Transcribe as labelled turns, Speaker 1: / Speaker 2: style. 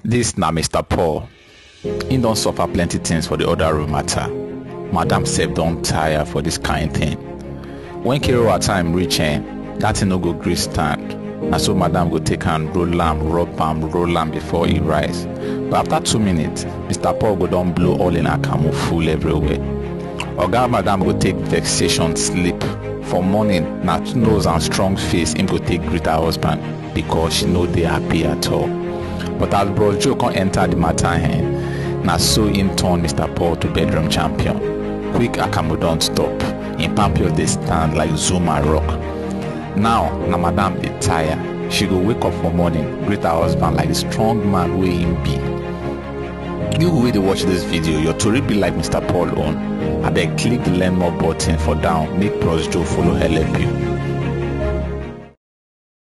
Speaker 1: dis na mr paul im don suffer plenty tins for di other room matter madam sef don tire for dis kain thing wen kerewa time reach eh dat thing no go gree stand na so madam go take hand roll am rub am roll am before e rise but after two minutes mr paul go don blow all im akamu full everywhere oga madam go take vexation sleep for morning na nose and strong face im go take greet her husband because she no dey happy at all but as bros joe come enter the matter eh na so im turn mr paul to bedroom champion quick akamu don stop im pampion dey stand like zuma rock now na madam dey tire she go wake up for morning greet her husband like the strong man wey im be you wey dey watch dis video your tori be like mr paul own abeg click the learn more button for down make bros joe follow help you